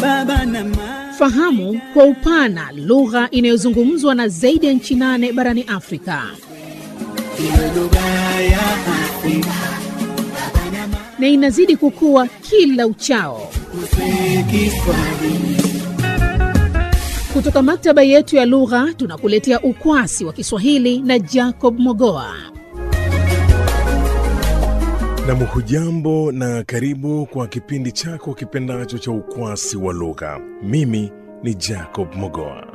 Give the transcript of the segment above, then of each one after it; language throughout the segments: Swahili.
baba na mama. Fahamu kwa upana lugha inayozungumzwa na zaidi ya nchi nane barani Afrika. Iwe lugha ya Afrika na inazidi kukua kila uchao. kusema Kiswahili. Kutoka maktaba yetu ya lugha tunakuletea ukwasi wa Kiswahili na Jacob Mogoa. Nam, hujambo na karibu kwa kipindi chako kipendacho cha ukwasi wa lugha. Mimi ni Jacob Mogoa.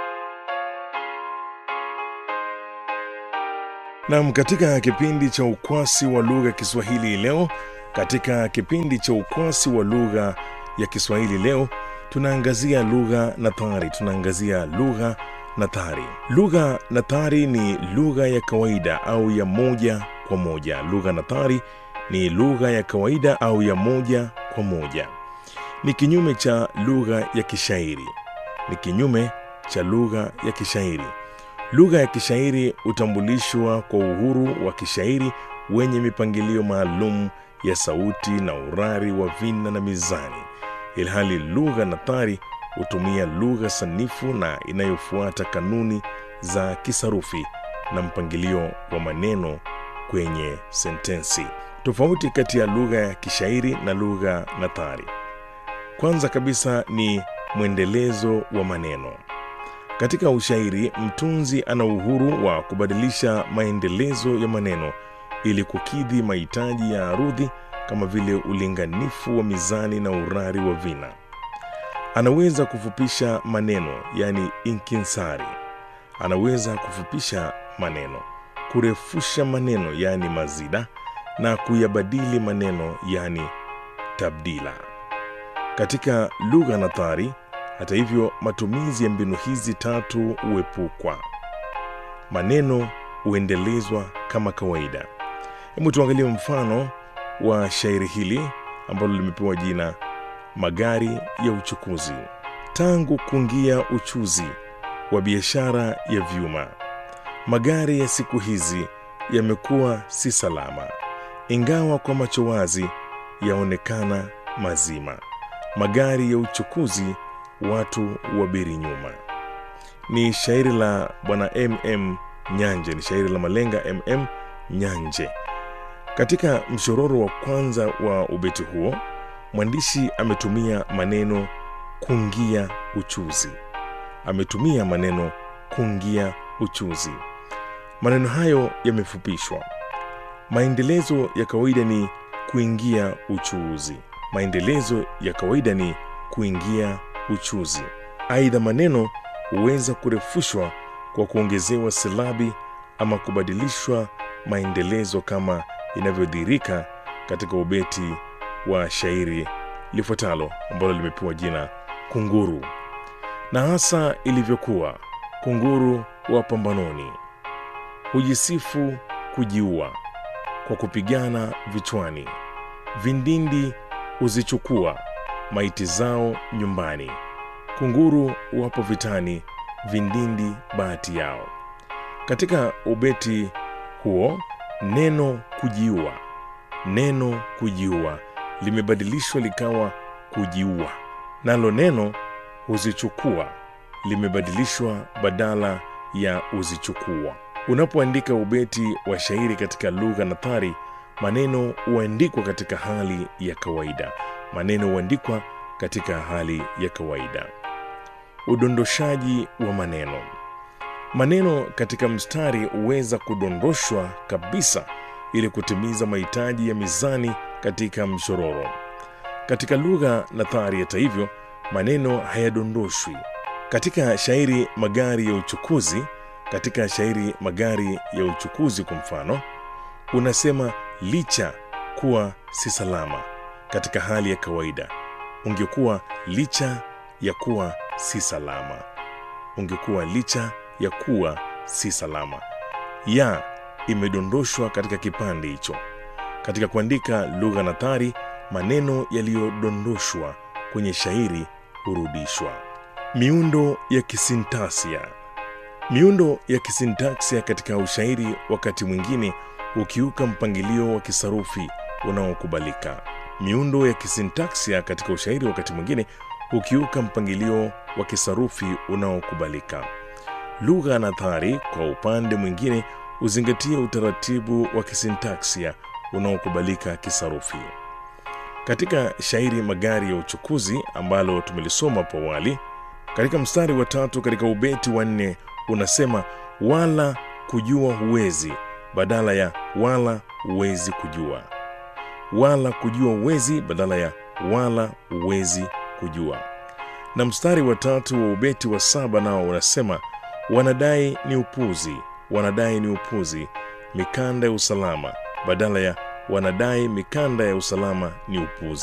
Nam, katika kipindi cha ukwasi wa lugha Kiswahili leo, katika kipindi cha ukwasi wa lugha ya Kiswahili leo tunaangazia lugha nathari. Tunaangazia lugha nathari. Lugha nathari ni lugha ya kawaida au ya moja kwa moja. Lugha nathari ni lugha ya kawaida au ya moja kwa moja. Ni kinyume cha lugha ya kishairi. Ni kinyume cha lugha ya kishairi. Lugha ya kishairi hutambulishwa kwa uhuru wa kishairi wenye mipangilio maalum ya sauti na urari wa vina na mizani, ilhali lugha nathari hutumia lugha sanifu na inayofuata kanuni za kisarufi na mpangilio wa maneno kwenye sentensi. Tofauti kati ya lugha ya kishairi na lugha nathari, kwanza kabisa ni mwendelezo wa maneno. Katika ushairi, mtunzi ana uhuru wa kubadilisha maendelezo ya maneno ili kukidhi mahitaji ya arudhi kama vile ulinganifu wa mizani na urari wa vina. Anaweza kufupisha maneno, yani inkinsari. Anaweza kufupisha maneno, kurefusha maneno, yani mazida, na kuyabadili maneno, yani tabdila. Katika lugha nathari, hata hivyo, matumizi ya mbinu hizi tatu huepukwa. Maneno huendelezwa kama kawaida. Hebu tuangalie mfano wa shairi hili ambalo limepewa jina Magari ya Uchukuzi. Tangu kuingia uchuzi wa biashara ya vyuma, magari ya siku hizi yamekuwa si salama, ingawa kwa macho wazi yaonekana mazima. Magari ya uchukuzi, watu wabiri nyuma. Ni shairi la bwana MM Nyanje, ni shairi la malenga MM Nyanje. Katika mshororo wa kwanza wa ubeti huo, mwandishi ametumia maneno kungia uchuzi. Ametumia maneno kungia uchuzi. Maneno hayo yamefupishwa. Maendelezo ya kawaida ni kuingia uchuuzi. Maendelezo ya kawaida ni kuingia uchuzi. Aidha, maneno huweza kurefushwa kwa kuongezewa silabi ama kubadilishwa maendelezo kama inavyodhihirika katika ubeti wa shairi lifuatalo ambalo limepewa jina Kunguru. Na hasa ilivyokuwa kunguru wa pambanoni, hujisifu kujiua kwa kupigana vichwani, vindindi huzichukua maiti zao nyumbani. Kunguru wapo vitani, vindindi bahati yao. Katika ubeti huo neno kujiua, neno kujiua limebadilishwa likawa kujiua, nalo neno huzichukua limebadilishwa badala ya huzichukua. Unapoandika ubeti wa shairi katika lugha nathari, maneno huandikwa katika hali ya kawaida. Maneno huandikwa katika hali ya kawaida. Udondoshaji wa maneno. Maneno katika mstari huweza kudondoshwa kabisa ili kutimiza mahitaji ya mizani katika mshororo. Katika lugha nathari, hata hivyo, maneno hayadondoshwi. Katika shairi magari ya uchukuzi, katika shairi magari ya uchukuzi kwa mfano, unasema licha kuwa si salama. Katika hali ya kawaida ungekuwa licha ya kuwa si salama, ungekuwa licha ya kuwa si salama. Ya imedondoshwa katika kipande hicho. Katika kuandika lugha nathari, maneno yaliyodondoshwa kwenye shairi hurudishwa. Miundo ya kisintaksia. Miundo ya kisintaksia katika ushairi wakati mwingine hukiuka mpangilio wa kisarufi unaokubalika. Miundo ya kisintaksia katika ushairi wakati mwingine hukiuka mpangilio wa kisarufi unaokubalika. Lugha nathari, kwa upande mwingine, huzingatia utaratibu wa kisintaksia unaokubalika kisarufi. Katika shairi Magari ya Uchukuzi ambalo tumelisoma hapo awali, katika mstari wa tatu katika ubeti wa nne unasema wala kujua huwezi badala ya wala huwezi kujua, wala kujua huwezi badala ya wala huwezi kujua. Na mstari wa tatu wa ubeti wa saba nao unasema wanadai ni upuzi, wanadai ni upuzi, mikanda ya usalama badala ya wanadai mikanda ya usalama ni upuzi.